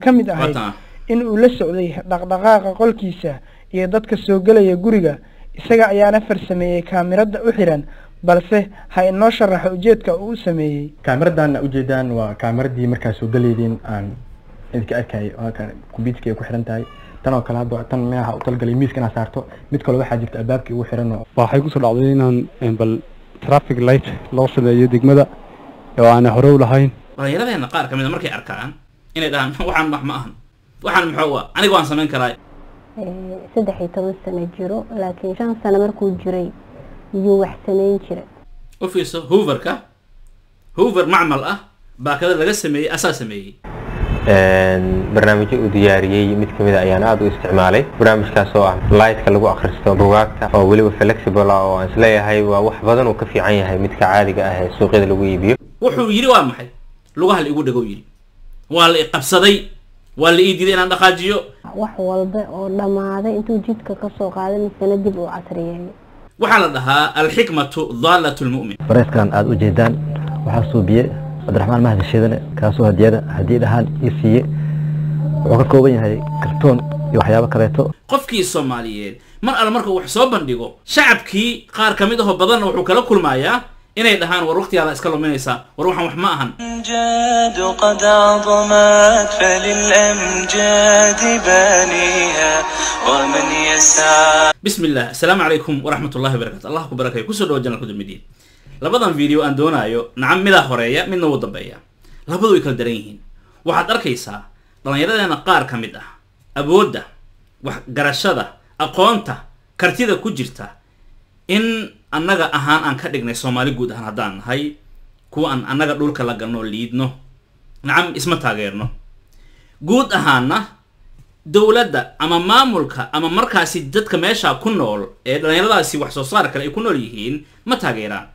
ka mid ahayd Waatan. in uu la socday dhaqdhaqaaqa qolkiisa iyo dadka soo gelaya guriga isaga ayaana farsameeyey kaamirada u xiran balse ha inoo sharaxo ujeedka uu u sameeyey kaamiradan ujeedaan waa kaamiradii markaa soo galeydeen aan idinka arkayay oo halkan computerka ay ku xiran tahay tan oo kale hadda tan meelaha u talgalay miiska inaad saarto mid kale waxaa jirta albaabkii ugu xiran oo waxay kusoo dhacday inaan een, bal traffic light loo sameeyo degmada oo aan hore u lahayn dhallinyaradeena qaar ka mid a markay arkaan inay dhahaan waxaan wax ma ahan waxaan muxuu ah aniga waan samayn karaa Ee, saddex iyo toban sano jiro laakiin shan sano markuu jiray yuu wax samayn jiray u fiirso hooverka hoover macmal ah baakada laga sameeyey asaa sameeyey barnaamijyo uu diyaariyey mid kamid a ayaan aada u isticmaalay barnaamijkaas oo ah lightka lagu akhristo bugaagta oo weliba flexible ah oo aan isleeyahay waa wax badan uu ka fiican yahay midka caadiga ah ee suuqyada lagu iibiyo wuxuu yidhi waa maxay lugaha la igu dhagow yidhi waa la i qabsaday waa la ii diiday inaan dhaqaajiyo wax walba oo dhammaaday intuu jidka kasoo qaaday misana dib uu casriyeeyay waxaa la dhahaa alxikmatu daalatu lmu'min bareyskan aada u jeedaan waxaa suubiye cabdiraxmaan mahdi shiidane kaasoo hadiyada hadiyad ahaan ii siiye wuxuu ka kooban yahay kartoon iyo waxyaabo kaleeto qofkii soomaaliyeed mar alle markuu wax soo bandhigo shacabkii qaar ka mid ahoo badanna wuxuu kala kulmayaa inay dhahaan war waqtigaada iska luminaysaa war waxaan wax ma ahan الأمجاد قد عظمت فللأمجاد بانيها ومن يسعى بسم الله السلام عليكم ورحمة الله وبركاته الله كبركة كسر دو جنة كدمدين labadan video aan doonaayo nacam midaa horeeya midna wuu dambeeya labadu way kala daran yihiin waxaad arkaysaa dhallinyaradeena qaar ka mid ah awoodda wax garashada aqoonta kartida ku jirta in annaga ahaan aan ka dhignay soomaali guud ahaan haddaan nahay kuwa aan annaga dhulka la galno oo liidno nacam isma taageerno guud ahaanna dowladda ama maamulka ama markaasi dadka meesha ku nool ee dhallinyaradaasi wax soo saar kale ay ku nool yihiin ma taageeraan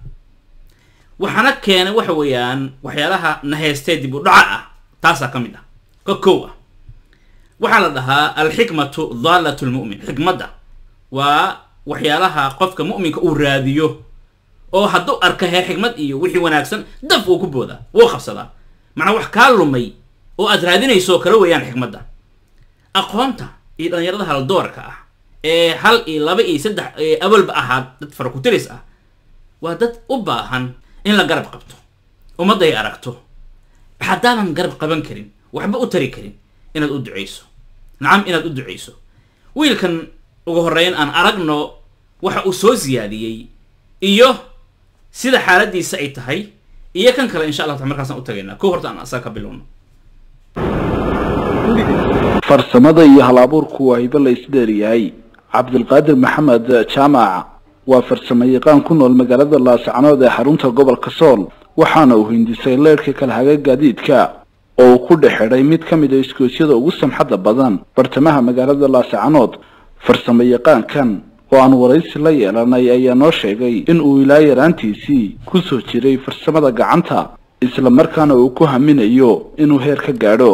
waxaana keenay waxa weeyaan waxyaalaha naheystee dib u dhaca ah taasaa ka mid ah ka kow ah waxaa la dhahaa alxikmatu daalatu lmu'min xikmadda waa waxyaalaha qofka mu'minka uu raadiyo oo hadduu arka heer xikmad iyo wixii wanaagsan daf uu ku boodaa wuu qabsadaa macnaa wax kaa lumay oo aad raadinayso oo kale weeyaan xikmadda aqoonta iyo dhallinyarada haldoorka ah ee hal iyo laba iyo saddex ee awalba ahaa dad farakutiris ah waa dad u baahan in la garab qabto ummadda ay aragto haddaadan garab qaban karin waxba u tari karin inaad u duceyso nacam inaad u duceyso wiilkan ugu horreyn aan aragno waxa uu soo siyaadiyey iyo sida xaaladiisa ay tahay iyo kan kale insha allah taala markaasaan u tagaynaa ko horta aan asaga ka bilowno farsamada iyo hal-abuurku waa hibo la isdheeryahay cabdilqaadir maxamed jaamac waa farsamo yaqaan ku nool magaalada laascanood ee xarunta gobolka sool waxaana uu hindisay leerhka kalhaga gaadiidka oo uu ku dhex xidhay mid ka mid a iskoosyada ugu samxadda badan bartamaha magaalada laascanood farsamo yaqaankan oo aan waraysi la yeelanay ayaa noo sheegay in uu ilaa yaraantiisii ku soo jiray farsamada gacanta isla markaana uu ku haminayo inuu heer ka gaadho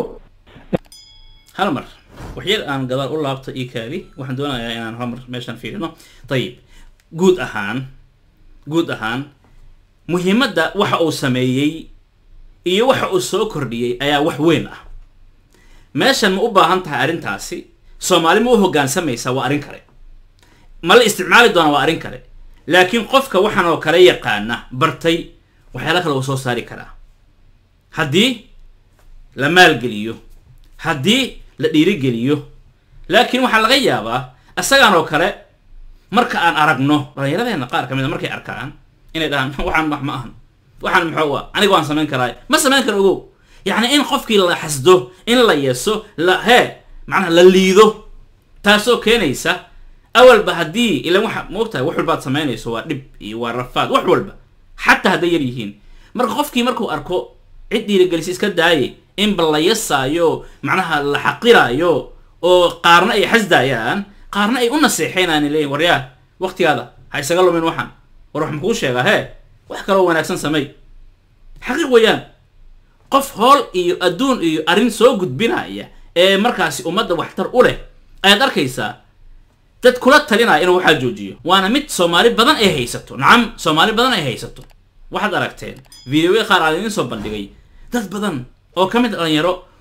hal mar waxyar aan gadaal u laabto io kaali waxaan doonayaa inaan hal mar meeshaan fiirino ayib guud ahaan guud ahaan muhiimadda waxa uu sameeyey iyo waxa uu soo kordhiyey ayaa wax weyn ah meeshan ma u baahan tahay arrintaasi soomaali ma u hoggaansamaysaa waa arrin kale ma la isticmaali doonaa waa arrin kale laakiin qofka waxaan oo kale yaqaana bartay waxyaala kale uu soo saari karaa haddii la maalgeliyo haddii la dhiirigeliyo laakiin waxaa laga yaabaa isagaan oo kale marka aan aragno dhallinyaradeena qaar ka mid a markay arkaan inay dhahaan waxaan wax ma ahan waxaan muxuu ah aniga waan samayn karaa ma samayn karo ogow yacni in qofkii la xasdo in la yeeso la hee macnaha la liido taasoo keenaysa awalba haddii ilan waxa moogtahay wax walbaad samaynayso waa dhib iyo waa rafaad wax walba xataa hadday yar yihiin marka qofkii markuu arko cid dhiirigelisa iska daaye inba la yasaayo macnaha la xaqiraayo oo qaarna ay xasdaayaan qaarna ay u naseexeynaan leeyihin waryaa waqtigaada ha isaga lumin waxaan war wax makuu sheegaa hee wax kaloo wanaagsan samey xaqiiq weeyaan qof hool iyo adduun iyo arrin soo gudbinaya ee markaasi ummadda waxtar u leh ayaad arkaysaa dad kula talinaya inuu waxaa joojiyo waana mid soomaali badan ay haysato nacam soomaali badan ay haysato waxaad aragteen videoya qaar aan idiin soo bandhigay dad badan oo ka mid a dhalinyaro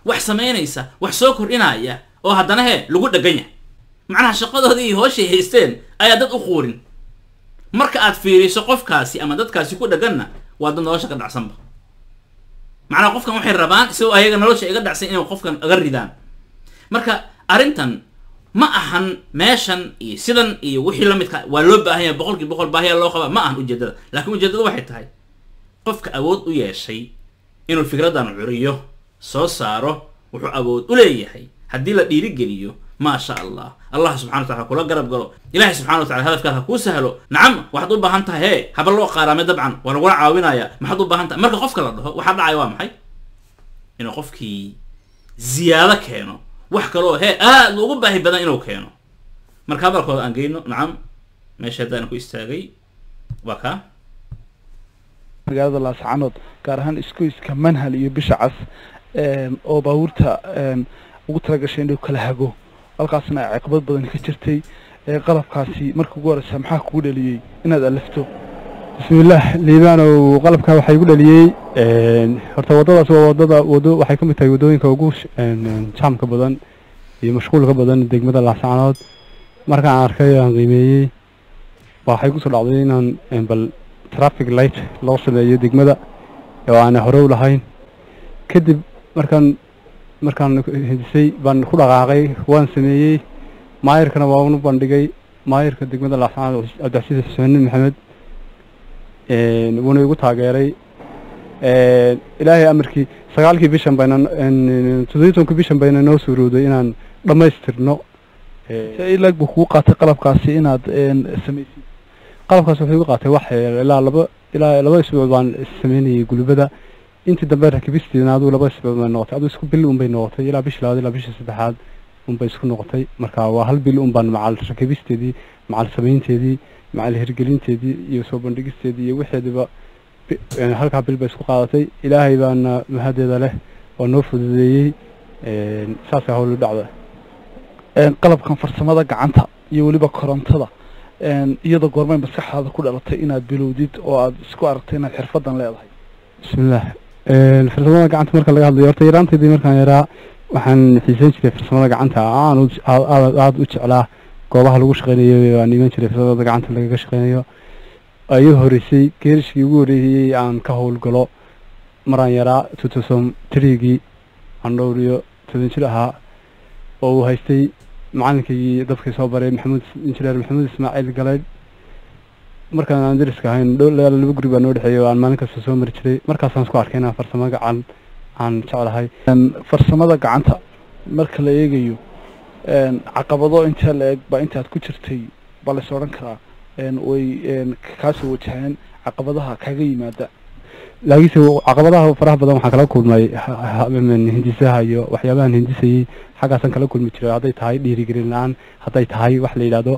wax samaynaysa wax soo kordhinaya oo haddana he lagu dhagan yahay macnaha shaqadoodii iyo hooshay haysteen ayaa dad u quurin marka aad fiiriso qofkaasi ama dadkaasi ku dhaganna waa dad nolosha ka dhacsanba macnaha qofkan waxay rabaan isagoo ayaga nolosha iga dhacsan inay qofkan aga ridaan marka arrintan ma ahan meeshan iyo sidan iyo wixii la midka waa loo baahan yahay boqolkii boqol baahiya loo qabaa ma ahan ujeedada laakiin ujeedadu waxay tahay qofka awood u yeeshay inuu fikradan curiyo soo saaro wuxuu awood u leeyahay haddii la dhiirigeliyo maa sha allah allah subxana wa tacala kula garab galo ilahay subxana wa tacala hadafkaad ha kuu sahlo nacam waxaad u baahan tahay hee haba loo qaaraamay dabcan waa lagula caawinaya maxaad u baahan tahay marka qofka la dhaho waxaa dhacaya waa maxay inuu qofkii ziyaado keeno wax kaloo hee aad ugu baahi badan inuu keeno marka hadalkooda aan geyno nacam meesha haddaan ku istaagay waa kaa magaalada laascanood gaar ahaan isgoyska manhal iyo bisha cas oo baabuurta ugu talagashay inuu kala hago halkaasna ay caqabad badan ka jirtay qalabkaasi marka ugu horeysa maxaa kugu dhaliyey inaad alifto bismillaah liibaanow qalabka waxaa igu dhaliyey horta waddadaas waa waddada waddo waxay ka mid tahay waddooyinka ugu jaamka badan iyo mashquulka badan degmada laascanood markaan arkay aan qiimeeyey waxay kusoo dhacday inaan bal traffic light loo sameeyo degmada oo aan hore u lahayn kadib markaan markaan hindisay baan ku dhaqaaqay waan sameeyey maayirkana waa unu bandhigay maayirka degmada laascanood cabdicasiis xuseen maxamed wuuna igu taageeray ilaahay amarkii sagaalkii bishan bayna toddobiyi tobankii bishan bayna noo suurowday inaan dhammaystirno ilaag buu kugu qaatay qalabkaasi inaad samaysid qalabkaas wuxuu igu qaatay wax ilaa laba ilaa laba isbuuc baan sameynayay gulubada intii dambe rakibisteedna aduu laba isbuuc bay noqotay aduu isku bil un bay noqotay ilaa bishii labaad ilaa bishii saddexaad un bay isku noqotay marka waa hal bil un baan macal rakibisteedii macal samaynteedii macal hirgelinteedii iyo soo bandhigisteedii iyo wixeediba halkaa bil bay isku qaadatay ilaahay baana mahadeeda leh oo noo fududeeyey saasa howlu dhacda qalabkan farsamada gacanta iyo weliba korontada iyada goormay maskaxdaada ku dhalatay inaad bilowdid oo aad isku aragtay inaad xirfadan leedahay bismillaah farsamada gacanta marka laga hadlayo horta yaraanteedii markaan yaraa waxaan xiisan jiray farsamada gacanta aan aada u jeclaa goobaha lagu shaqeynayo aan iman jiray farsamada gacanta lagaga shaqeynayo ayuu horeysay geerishkii ugu horeeyey aan ka howlgalo maraan yaraa two thousand threegii aan dhowr iyo toban jir ahaa oo uu haystay macalinkii dadkii soo baray maxamuud injineer maxamuud ismaaciil galeyd markaan aan dariska ahayn laba guri baa noo dhexeeyay oo aan maalin kasta soo mari jiray markaasaan isku arkay inaan farsamo gacan aan jeclahay farsamada gacanta marka la eegayo caqabado intee la eg baa intaad ku jirtay baa lays odhan karaa way kaasoo wajaheen caqabadaha kaga yimaada laakiinse caqabadaha faraha badan waxaan kala kulmay hindisaha iyo waxyaabahan hindisayey xaggaasaan kala kulmi jiray hadday tahay dhiirigelin la-aan hadday tahay wax la yidhaahdo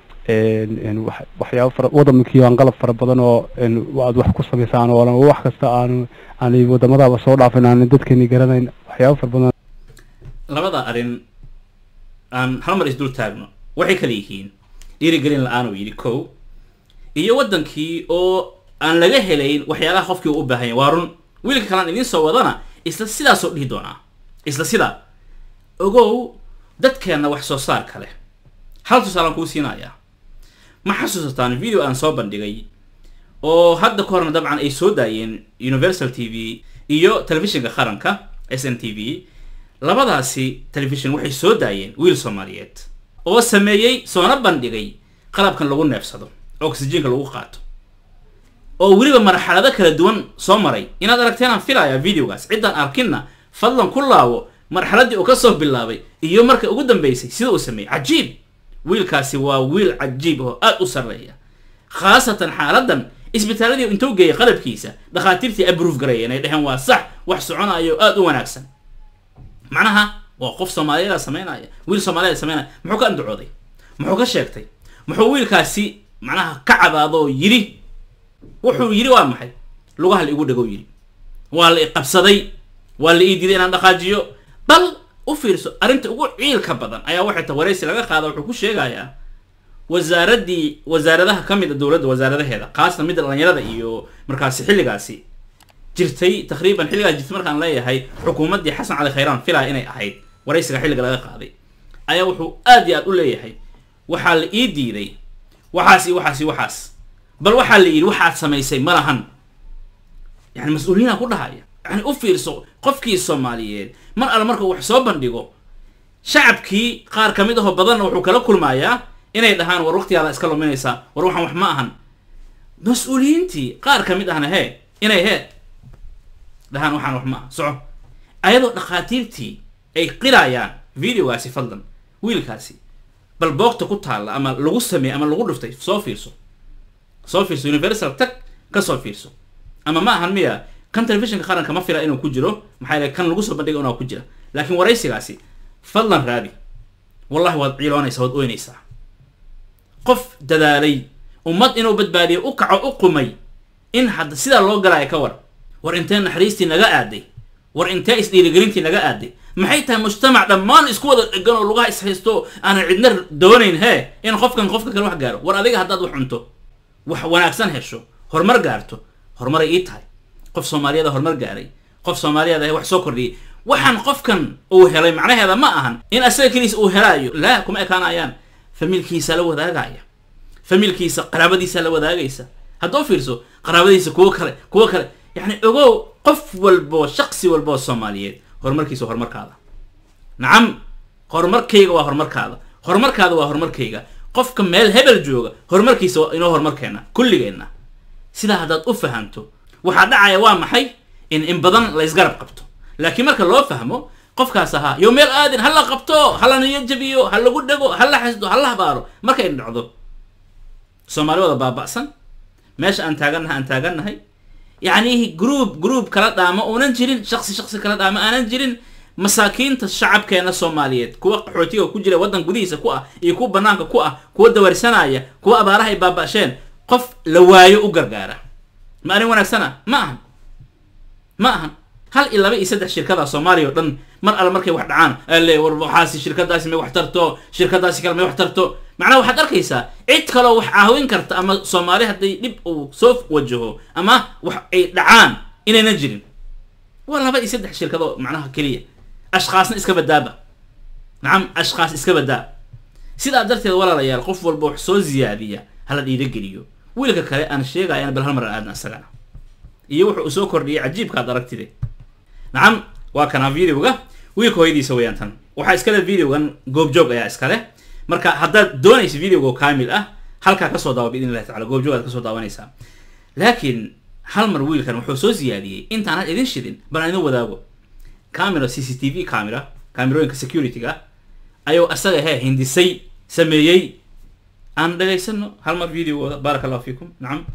waxyaaba fara waddankii aan qalab fara badan oo aad wax ku samaysaan oo wax kasta aanu aanay waddamadaba soo dhaafin aan dadkeeni garanayn waxyaaba fara badan labada arrin aan hal mar isdul taagno waxay kala yihiin dhiirigelin la-aan uu yidhi kow iyo waddankii oo aan laga helayn waxyaalaha qofkii u u baahan yahy waa run wiilka kalaan idiin soo wadana isla sidaasoo dhihi doonaa isla sidaa ogow dadkeenna wax soo saar kale hal tusaalaan kuu siinayaa ma xasuusataan video aan soo bandhigay oo hadda ka horna dabcan ay soo daayeen universal t v iyo telefishinka qaranka s n t v labadaasi telefishin waxay soo daayeen wiil soomaaliyeed oo sameeyey soona bandhigay qalabkan lagu neefsado oxygenka lagu qaato oo weliba marxalado kala duwan soo maray inaad aragteen aan filayaa videogaas ciddaan arkinna fadlan ku laabo marxaladii uu kasoo bilaabay iyo marka ugu dambeysay sida uu sameeyey cajiib wiilkaasi waa wiil cajiib oo aad u sarreeya khaasatan xaaladan isbitaaladii intuu geeyay qalabkiisa dhakhaatiirtii abruuf gareeyeen ay dhaheen waa sax wax soconayo aad u wanaagsan macnaha waa qof soomaaliyeeda sameynaya wiil soomaaliyeed sameynaya muxuu ka andacooday muxuu ka sheegtay muxuu wiilkaasi macnaha ka cadaado oo yidhi wuxuu yidhi waa maxay lugaha la igu dhagow yidhi waa la iqabsaday waa la ii diiday inaan dhaqaajiyo bal u fiirso arrinta ugu ciilka badan ayaa waxay ta waraysi laga qaada wuxuu ku sheegayaa wasaaraddii wasaaradaha ka mid a dowladda wasaaradaheeda khaasatan midda dhalinyarada iyo markaasi xilligaasi jirtay taqriiban xilligaa jirtay markaan leeyahay xukuumaddii xasan cali khayraan filaya inay ahayd waraysiga xilliga laga qaaday ayaa wuxuu aad iyo aad u leeyahay waxaa la ii diiday waxaas iyo waxaas iyo waxaas bal waxaa la yidhi waxaad samaysay ma lahan yani mas-uuliyiinaa ku dhahaya yani u fiirso qofkii soomaaliyeed mar alle markuu wax soo bandhigo shacabkii qaar ka mid ahoo badanna wuxuu kala kulmayaa inay dhahaan war waqtigaada iska luminaysaa war waxaan wax ma ahan mas-uuliyiintii qaar ka mid ahna hee inay hee dhahaan waxaan wax ma aha soco ayadoo dhakhaatiirtii ay qirayaan videogaasi fadlan wiilkaasi bal boogta ku taalla ama lagu sameeyey ama lagu dhuftay soo fiirso soo fiirso universal tag ka soo fiirso ama ma ahan miya kan telefishinka qaranka ma fila inuu ku jiro maxaa yeele kan lagu soo bandhiga inuu ku jira laakiin waraysigaasi fadlan raadi wallahi waad ciiloonaysaa waad oynaysaa qof dadaalay ummad inuu badbaadiyo u kaco u qumay in hadda sidaa loo galaya ka war war intee naxariistii naga aaday war intee isdhiirigelintii naga aaday maxay tahay mujtamac dhammaan isku wada dhegan oo lugaha ishaysto aanan cidna doonayn hee in qofkan qofka kale wax gaaro war adiga haddaad wax cunto wax wanaagsan hesho horumar gaarto horumaray ii tahay qof soomaaliyada horumar gaaray qof soomaaliyada wax soo kordhiyay waxaan qofkan uu helay macnaheeda ma ahan in asaga keliisa uu helaayo laa kuma ekaanayaan familkiisa la wadaagaya familkiisa qaraabadiisa la wadaagaysa haddoo fiirso qaraabadiisa kuwo kale kuwo kale yani ogow qof walbo shaqsi walboo soomaaliyeed horumarkiisa horumarkaada nacam horumarkayga waa horumarkaada horumarkaada waa horumarkayga qofka meel hebel jooga horumarkiisa waa inoo horumarkeena kulligeenna sidaa haddaad u fahamto waxaa dhacaya waa maxay in in badan la isgarab qabto laakiin marka loo fahmo qofkaas ahaa yo meel aadin ha la qabto ha la niyo jabiyo ha lagu dhego ha la xasdo ha la habaaro markay dhacdo soomaali wada baaba'san meesha aan taagannahay aan taagannahay yacni group group kala dhaamo uunan jirin shaqsi shaqsi kala dhaamo aanan jirin masaakiinta shacabkeena soomaaliyeed kuwa qaxootiga ku jira waddan gudihiisa ku ah iyo kuwa banaanka ku ah kuwa dawarsanaya kuwa abaaraha ay baaba'sheen qof la waayo u gargaara ma arrin wanaagsana ma ahan ma ahan hal iyo laba iyo saddex shirkada soomaaliya oo dhan mar alle markay wax dhacaan ale war waxaasi shirkadaasi may wax tarto shirkadaasi kale may wax tarto macnaha waxaad arkaysaa cid kaloo wax caawin karta ama soomaali hadday dhib uu soo wajaho ama wax ay dhacaan inaynan jirin waa laba iyo saddex shirkadoo macnaha keliya ashkaasna iska badaaba nacam ashkaas iska badaa sidaa darteed walaalayaal qof walba wax soo ziyaadiya hala dhiirageliyo wiilka kale aan sheegaya bal hal mar aan aadna isagana iyo wuxuu soo kordhiyay cajiibkaad aragtide nacam waa kana videoga wiilka hooyadiisa weyaan tan waxaa iskale videogan goobjoog ayaa iskale marka haddaad doonaysa videoga oo kaamil ah halkaa kasoo daawa biidn illahi tacala goobjoog aad kasoo daawanaysaa laakiin hal mar wiilkan wuxuu soo siyaadiyey intaanad idin shidin bal aan idin wadaago camera c c t v camera camerooyinka security-ga ayuu asaga hee hindisay sameeyey aan dhegaysano hal mar videogooda baaraka allahu fiikum nacam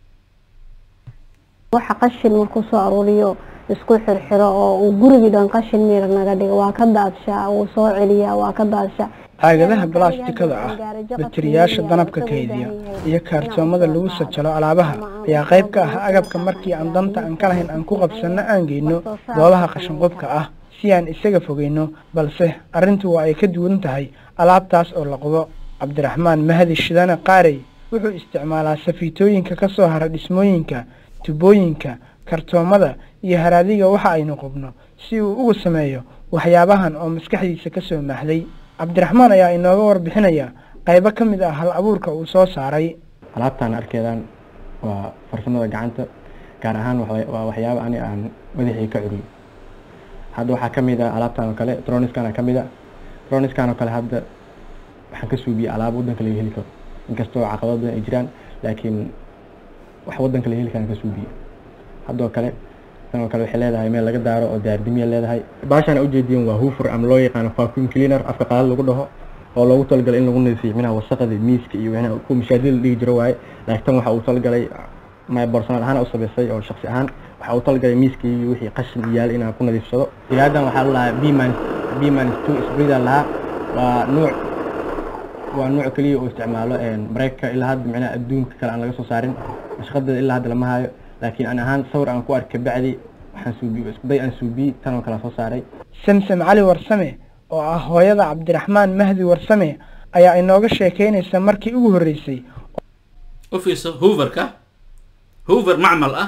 waxa qashin markuu soo aruuriyo isku xirxiro oo uu gurigii dhan qashin miir naga dhigo waa ka daadshaa wuu soo celiyaa waa ka daadshaa caagadaha balaastikada ah batiriyaasha danabka kaydiya iyo kaartoomada lagu sajalo alaabaha ayaa qayb ka ah agabka markii aan danta aan ka lahayn aan ku qabsanno aan geyno goobaha qashinqubka ah si aan isaga fogeyno balse arrintu waa ay ka duwan tahay alaabtaas oo la qubo cabdiraxmaan mahdi shidane qaarey wuxuu isticmaalaa safiitooyinka ka soo hara dhismooyinka tubooyinka kartoomada iyo haraadiga waxa aynu qubno si uu ugu sameeyo waxyaabahan oo maskaxdiisa ka soo mahday cabdiraxmaan ayaa inooga warbixinaya qaybo ka mid ah hal abuurka uu soo saaray alaabtaan arkeedaan waa farsamada gacanta gaar ahaan waxa- waa waxyaabo ani aan madaxii ka curiyo hadda waxaa ka mid ah alaabtaan oo kale troniskan ka mid a troniskan oo kale hadda waxaan ka suubiyey alaabo waddanka laga heli karo inkastoo caqabado badan ay jiraan laakiin wax waddanka laga heli karaan ka suubiyey haddoo kale tan oo kale waxay leedahay meel laga daaro oo daardimiya leedahay baashaan ujeediin waa hufur ama loo yaqaano vacuum cleaner afka qalaad lagu dhaho oo loogu talagalay in lagu nadiifiyo minaha wasaqada miiska iyo wixii ku mashaadida la dhigi jiro waaye laakiin tan waxa uu talagalay my personal ahaan u sameysay oo shaksi ahaan waxa uu talagalay miiska iyo wixii qashin iyo yaal inaan ku nadiifsado ilaadan waxaa la lahaa bman bman two spreader lahaa waa nuuc waa nuuc keliya oo isticmaalo mareykanka ilaa hadda micnaha adduunka kale aan laga soo saarin shaqadeeda ilaa hadda lama hayo laakiin ani ahaan sawir aan ku arkay bacdi waxaan suubiye isku day aan suubiyey tan oo kale aan soo saaray samsam cali warsame oo ah hooyada cabdiraxmaan mahdi warsame ayaa inooga sheekeynaysa markii ugu horreysay u fiirso hooverka hoover macmal ah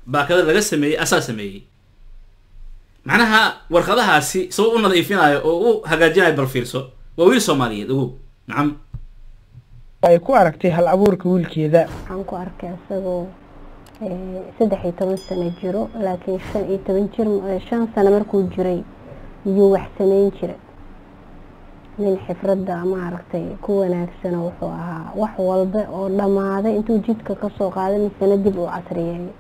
baakada laga sameeyey asaa sameeyey macnaha warqadahaasi sabab u nadiifinayo oo u hagaajinayo bal fiirso waa wiil soomaaliyeed ogow nacam ay ku aragtay hal abuurka wiilkeeda waxaan ku arkay isagoo eh, saddex iyo toban sano jiro laakiin shan iyo toban jir eh, shan sano markuu jiray yuu wax sameyn jiray nin xifradda maaragtay ku wanaagsano wuxuu ahaa wax walba oo dhammaaday intuu jidka kasoo qaaday misena dib u casriyeeyo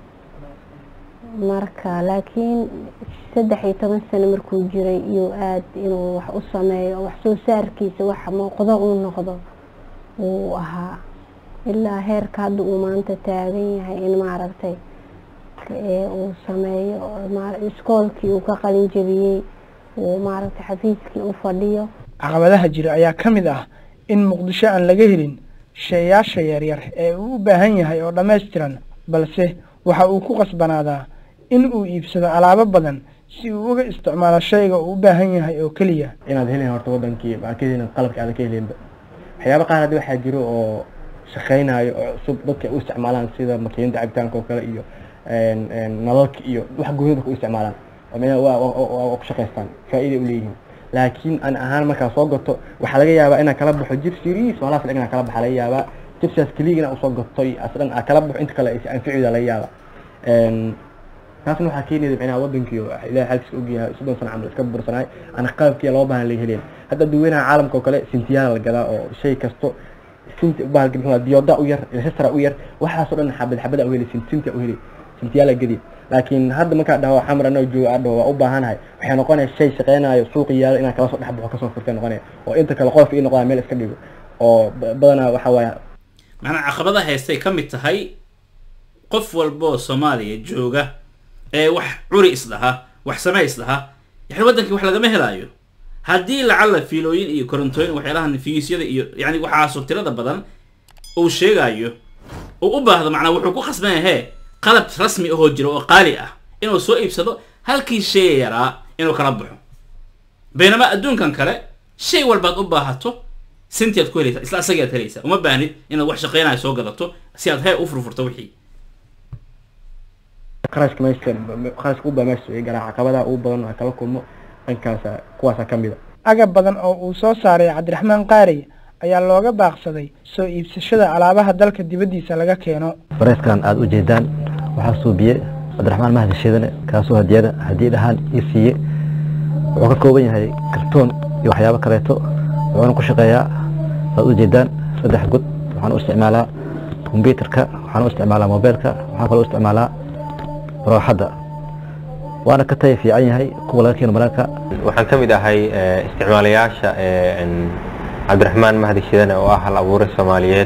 marka laakiin saddex iyo toban sano markuu jiray iyuu aad inuu wax u sameeyo wax soo saarkiisa wax muuqdo uu noqdo uu ahaa ilaa heerka hadda uu maanta taagan yahay in maaragtay ee uu sameeyo ma- iskoolkii uu ka qalin jabiyey uu maaragtay xafiiskii u fadhiyo caqabadaha jira ayaa ka mid ah in muqdisho aan laga helin sheeyaasha yaryar ee uu u baahan yahay oo dhammaystiran balse waxa uu ku qasbanaadaa in uu iibsado alaabo badan si uu uga isticmaalo shayga uu u baahan yahay oo keliya inaad helin horta wadankii baa ka helin qalabka aad ka helinba waxyaaba qaar hadda waxaa jiro oo shaqeynayo oo cusub dadka ay u isticmaalaan sida makiinada cabitaanka oo kale iyo een, een, nalalka iyo wax guryada dadka u isticmaalaan oo meel waa waa- waa- waa ku shaqaystaan faa'iiday u leeyihiin laakiin an ahaan markaa soo gato waxaa laga yaabaa inaan kala baxo jib siriis walaas inaan kala baxa laga yaabaa jibsaas keliya inaan usoo gato iyo as dhan aan kala baxo inta kale ay anficida laga yaabaa Een, taasna waxaa keenayda micnaha wadankii oo ilahay xalkiisa ogyahay soddon sano camal iska bursanaay aan qalabkii loo baahan laga helin hadda dadweynaha caalamka oo kale sintiyaala la gadaa oo shay kasto sinti bahalka muxuu ahaa diyooda u yar ilhestra u yar waxaasoo dhan xabad xabada u heli sin sintia u heli sintiyaala gedi laakiin hadda markaa dhaho xamar anoo joogo aa dhaho waa u baahanahay waxay noqonaya shay shaqeynayo suuqi yaalo inaan kala soo dhex baxo kasoo furtay noqonaya oo inta kale qolofka ii noqdaa meel iska dhigo oo ba- badanaa waxa waaye macnaa caqabada haystay ka mid tahay qof walboo soomaaliya jooga ee wax curi isdhaha wax samee isdhaha yani waddankii wax lagama helaayo haddii lacalla fiilooyin iyo korontooyin waxyaalaha fiisyada iyo yani waxaasoo tirada badan uu sheegayo uu u baahdo macnaa wuxuu ku khasban yahe qalab rasmi ahoo jira oo qaali ah inuu soo iibsado halkii shay yaraa inuu kala baxo baynamaa adduunkan kale shay walbaad u baahato sintiaad ku helaysaa isla asagiaad helaysaa uma baahnid inaad wax shaqeynayo soo gadato si aad hee u furfurto wixii qarashka meesha qarashka u baa meesha soo garaa caqabadaha ugu badan oo kala kulmo dhankaasa kuwaasa ka mid a agab badan oo uu soo saaray cabdiraxmaan qaarey ayaa looga baaqsaday soo iibsashada alaabaha dalka dibaddiisa laga keeno bareyskan aada u jeedaan waxaa suubiye cabdiraxmaan mahdi shiidane kaasoo hadiyada hadiyad ahaan ii siiye wuxuu ka kooban yahay kartoon iyo waxyaabo kaleeto wuxuuna ku shaqeeyaa aad u jeedaan saddex god waxaan u isticmaalaa kombyuutarka waxaan u isticmaalaa mobeelka waxaan kaloo u isticmaalaa rooxadda waana ka taya fiican yahay kuwa laga keeno mararka waxaan ka mid ahay eh, isticmaalayaasha eh, en, cabdiraxmaan mahdi shidane oo ah hal abuure soomaaliyeed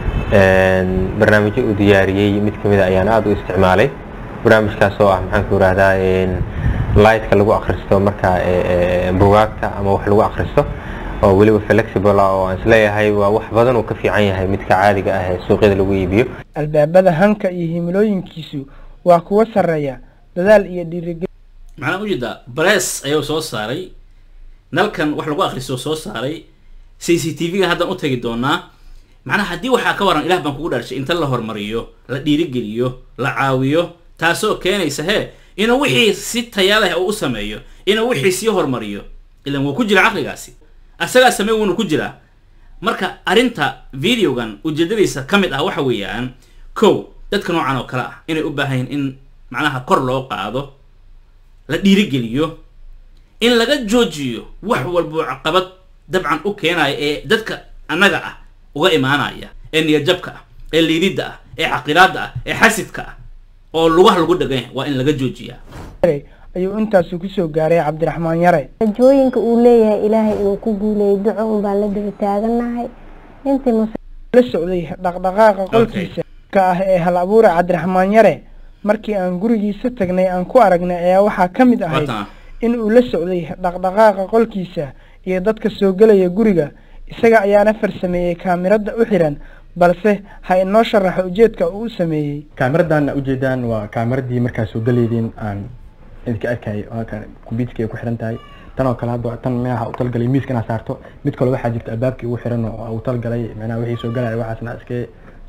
En, barnaamijyo uu diyaariyey mid ka mid a ayaan aada u isticmaalay barnaamijkaas oo ah maxaan ku irahdaa lightka lagu akhristo marka eh, eh, bugaagta ama wax lagu akhristo oo weliba flexible ah oo aan isleeyahay waa wax badan uu ka fiican yahay midka caadiga ah ee suuqyada lagu iibiyo albaabada hanka iyo himilooyinkiisu waa kuwa sarreeya dadaal iyo dhiirigelin maxaan ujeedaa barees ayuu soo saaray nalkan wax lagu akhristo soo saaray c c t v-ga haddaan u tagi doonaa macnaha haddii waxaa ka waran ilaah baan kugu dhaarshay inta la hormariyo la dhiirigeliyo la caawiyo taasoo keenaysa hee inuu wixii si taya leh uu u sameeyo inuu wixii sii hormariyo ilan wuu ku jira caqligaasi asagaa samey wuuna ku jiraa marka arrinta videogan ujeedadiisa ka mid ah waxa weeyaan kow dadka noocan oo kale ah inay u baahan yihin in macnaha kor loo qaado la dhiirigeliyo in laga joojiyo wax walboo caqabad dabcan u keenaya ee dadka annaga ah uga imaanaya ee niyadjabka ah ee liididda ah ee caqilaadda ah ee xasidka ah oo lugaha lagu dhagan yahay waa in laga joojiyaa ayuu intaasi kusoo gaaray cabdiraxmaan yare rajooyinka uu leeyahay ilaahay inuu ku guuleeyo duco un baan la daba taaganahay intii mus la socday dhaqdhaqaaqa qolkiisa ka ah ee hal abuure cabdiraxmaan yare markii aan gurigiisa tagnay aan ku aragnay ayaa waxaa ka mid ahayd Watan. in uu la socday dhaqdhaqaaqa qolkiisa iyo dadka soo gelaya guriga isaga ayaana farsameeyey kaamirada u xiran balse ha inoo sharaxo ujeedka uu u sameeyey kaamiradan ujeedaan waa kaamiradii markaa soo galeydeen aan idinka arkayay waa kan kombyuutarka ay ku xiran tahay tan oo kale hadda tan meelaha u talgalay miiska inaad saarto mid kale waxaa jirta albaabkii ugu xiran oo u talgalay micnaha wixii soo galaya waxaasna iska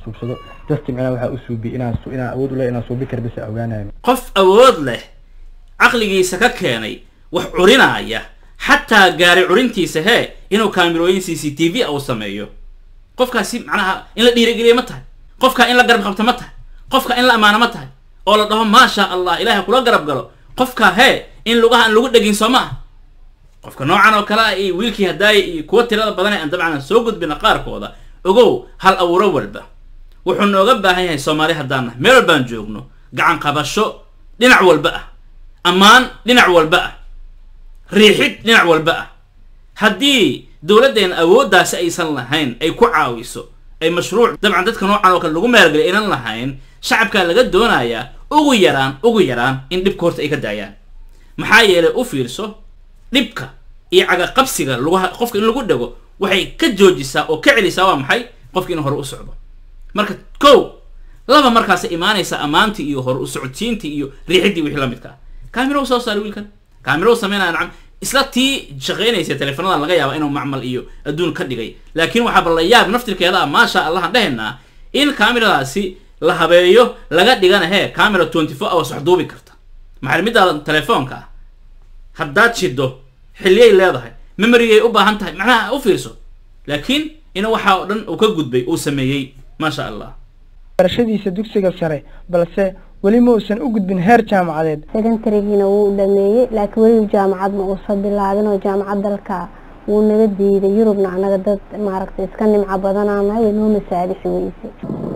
suubsado just micnaha waxaa u suubi inaan su- inaan awood u leh inaan suubi kara bas ogaanayo qof awood leh caqligiisa ka keenay wax curinaaya xataa gaari curintiisa hee inuu kaamirooyin c c t v uu sameeyo qofkaasi macnaha in la dhiirigeliya ma tahay qofka in la garab qabto ma tahay qofka in la ammaano ma tahay oo la dhaho maasha allah ilahay kula garab galo qofka hee in lugaha aan lagu dhegin soo ma ah qofka noocan oo kale ah iyo wiilkii hadaaya iyo kuwa tirada badan ee aan dabcan aan soo gudbina qaarkooda ogow hal abuuro walba wuxuu nooga baahan yahay soomaali haddaan nahay meel walbaan joogno gacan qabasho dhinac walba ah ammaan dhinac walba ah riixid dhinac walba ah haddii dowladdeena awooddaasi aysan lahayn ay ku caawiso ay mashruuc dabcan dadka noocan oo kale lagu meelgeliy aynan lahayn shacabkaa laga doonayaa ugu yaraan ugu yaraan in dhibka horta ay ka daayaan maxaa yeelay u fiirso dhibka iyo cagaqabsiga lugaha qofka in lagu dhego waxay ka joojisaa oo ka celisaa waa maxay qofka inuu hore u socdo marka kow laba markaas imaanaysa ammaantii iyo hore u socodsiintii iyo riixidii wixii la midka ah kaamirow soo saari wiilkan kaamirow sameynaya nacam isla tii shaqaynaysa teleefanada laga yaaba inuu macmal iyo adduun ka dhigay laakiin waxaaba la yaab naftirkeeda ah maasha allah aan dhehaynaa in kaamiradaasi la habeeyo laga dhigana hee camera twenty four hours wax duubi karta maxaa midaada telefoonka ah haddaad shido xilliyay leedahay memorygay u baahan tahay macnaha u fiirso laakiin in waxa oo dhan uu ka gudbay uu sameeyey maasha allah barashadiisa dugsiga sare balse weli ma uusan u gudbin heer jaamacadeed secondarygiina wuu dhameeyey laakiin weli jaamacad ma uusan bilaabin oo jaamacad dalka wuu naga diiday yurubna anaga dad maaragtay iska nimco badanaanahay way noo masaalixi weyse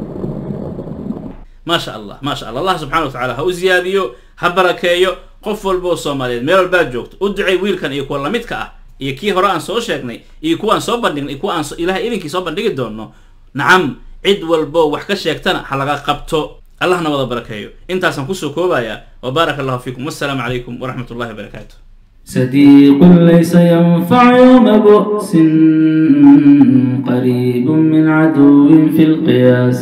maasha allah maasha allah allah subxana wa tacaala ha u ziyaadiyo ha barakeeyo qof walba oo soomaaliyeed meel walbaad joogto u ducay wiilkan iyo kuwa lamidka ah iyo kii hore aan soo sheegnay iyo kuwa aan soo bandhignay iyo kuwa aan so- ilahay idinkii soo bandhigi doono nacam cid walbo wax ka sheegtana ha laga qabto allahna wada barakeeyo intaasaan kusoo koobayaa wabaaraka allahu fiikum wassalaamu calaykum waraxmat ullahi wabarakaatu صديق ليس ينفع يوم بؤس قريب من عدو في القياس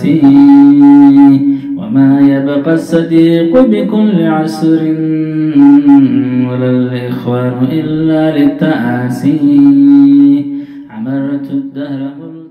وما يبقى الصديق بكل عسر ولا الإخوان إلا للتآسي عمرت الدهر